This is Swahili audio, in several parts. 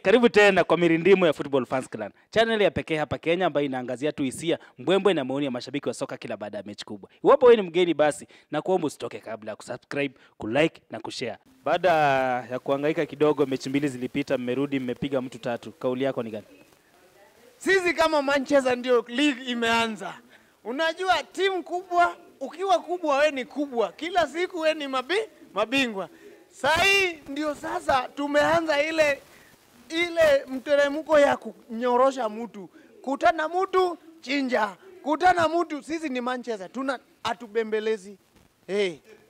Karibu tena kwa mirindimo ya Football Fans Clan, channel ya pekee hapa Kenya ambayo inaangazia tu hisia, mbwembwe na maoni ya mashabiki wa soka kila baada ya mechi kubwa. Iwapo wewe ni mgeni, basi na kuomba usitoke kabla ya kusubscribe, kulike na kushare. Baada ya kuhangaika kidogo, mechi mbili zilipita, mmerudi mmepiga mtu tatu. Kauli yako ni gani? Sisi kama Manchester ndio league imeanza. Unajua timu kubwa, ukiwa kubwa we ni kubwa, kila siku we ni mabi, mabingwa. Saa hii ndio sasa tumeanza ile ile mteremko ya kunyorosha mtu, kutana mtu chinja, kutana mtu. Sisi ni Manchester, tuna atubembelezi hey.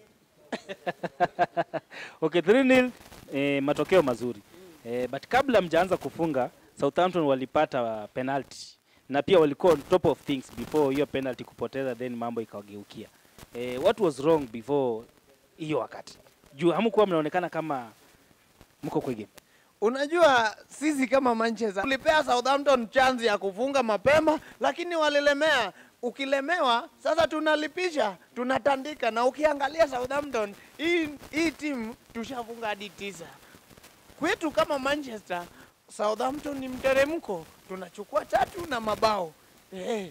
Okay, 3-0 eh, matokeo mazuri eh, but kabla mjaanza kufunga Southampton walipata penalty na pia walikuwa on top of things before hiyo penalty kupoteza, then mambo ikawageukia. Eh, what was wrong before hiyo wakati? Juu hamkuwa mnaonekana kama mko kwa game. Unajua sisi kama Manchester tulipea Southampton chance ya kufunga mapema, lakini walilemea. Ukilemewa sasa tunalipisha, tunatandika. Na ukiangalia Southampton, hii hii timu tushafunga hadi tisa. Kwetu kama Manchester, Southampton ni mteremko, tunachukua tatu na mabao eh.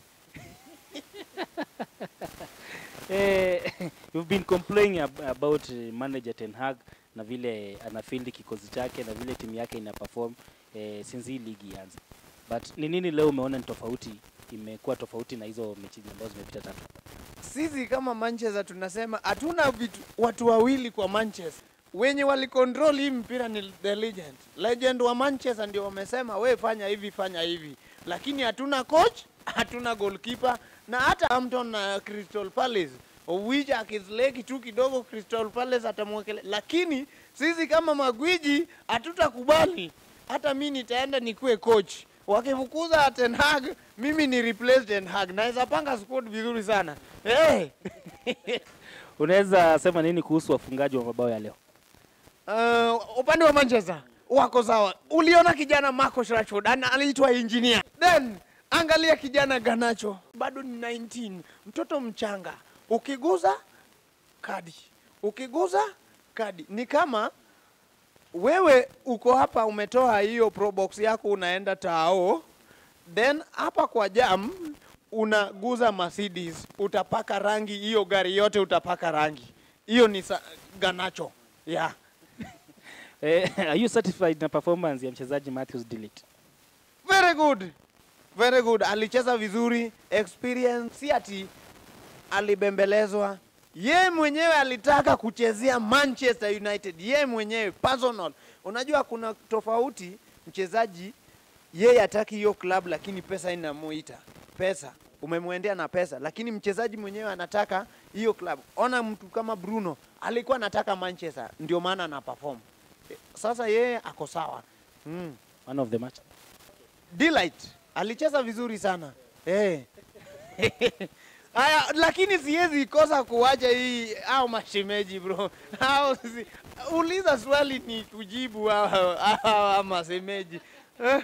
Eh, you've been complaining ab about eh, manager Ten Hag na vile anafield kikosi chake na vile timu yake ina perform eh, since hii ligi ianze. But ni nini leo umeona ni tofauti, imekuwa tofauti na hizo mechi ambazo zimepita tatu? Sisi kama Manchester tunasema hatuna vitu watu wawili kwa Manchester. Wenye walikontrol hii mpira ni the legend. Legend wa Manchester ndio wamesema we fanya hivi fanya hivi, lakini hatuna coach, hatuna goalkeeper na hata Hampton na Crystal Palace which akisleki tu kidogo Crystal Palace atamwekele, lakini sisi kama magwiji hatutakubali. Hata mi nitaenda nikuwe coach, wakifukuza Ten Hag mimi ni replace Ten Hag, naweza panga squad vizuri sana hey. Unaweza sema nini kuhusu wafungaji wa mabao ya leo? Uh, upande wa Manchester wako sawa. Uliona kijana Marcus Rashford ana aliitwa engineer, then angalia kijana Ganacho bado ni 19, mtoto mchanga. Ukiguza kadi, ukiguza kadi. Ni kama wewe uko hapa umetoa hiyo pro box yako unaenda tao, then hapa kwa jam unaguza Mercedes, utapaka rangi hiyo gari yote, utapaka rangi hiyo. Ni sa- Ganacho yeah. Eh, are you satisfied na performance ya mchezaji Matthews Delete? Very good. Very good. Alicheza vizuri, experience si ati alibembelezwa. Ye mwenyewe alitaka kuchezea Manchester United, ye mwenyewe personal. Unajua kuna tofauti, mchezaji yeye hataki hiyo club, lakini pesa inamuita pesa, umemwendea na pesa, lakini mchezaji mwenyewe anataka hiyo club. Ona mtu kama Bruno alikuwa anataka Manchester, ndio maana ana perform. Sasa yeye ako sawa mm. Man of the match. Delight alicheza vizuri sana eh. Aya, lakini siwezi kosa kuwacha hii au mashemeji bro. Au si, uliza swali ni kujibu au au masemeji. Eh,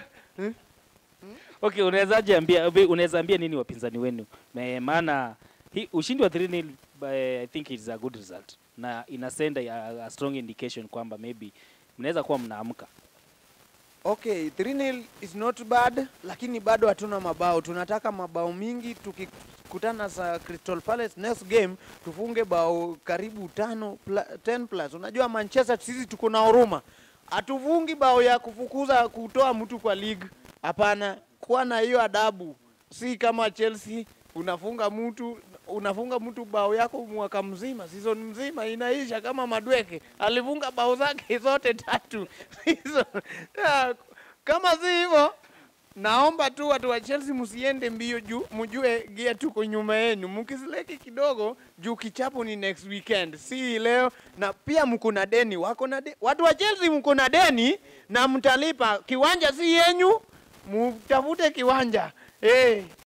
Okay, unawezaje ambia unaweza ambia nini wapinzani wenu? Me- Maana hii ushindi wa 3-0 by- I think it's a good result na ina send a, a strong indication kwamba maybe mnaweza kuwa mnaamka. Okay, 3-0 is not bad, lakini bado hatuna mabao. Tunataka mabao mingi. Tukikutana sa Crystal Palace next game tufunge bao karibu tano pla, 10 plus. Unajua Manchester sisi tuko na huruma, hatuvungi bao ya kufukuza kutoa mtu kwa league. Hapana, kuwa na hiyo adabu, si kama Chelsea unafunga mtu unafunga mtu bao yako mwaka mzima, season mzima inaisha. Kama Madweke alifunga bao zake zote tatu Season- Ah, kama si hivyo, naomba tu watu wa Chelsea msiende mbio juu mjue gia tuko nyuma yenu, mkisileki kidogo juu kichapo ni next weekend, si leo. Na pia mko na deni, wako na de, watu wa Chelsea mko na deni na mtalipa. Kiwanja si yenyu, mtafute kiwanja eh.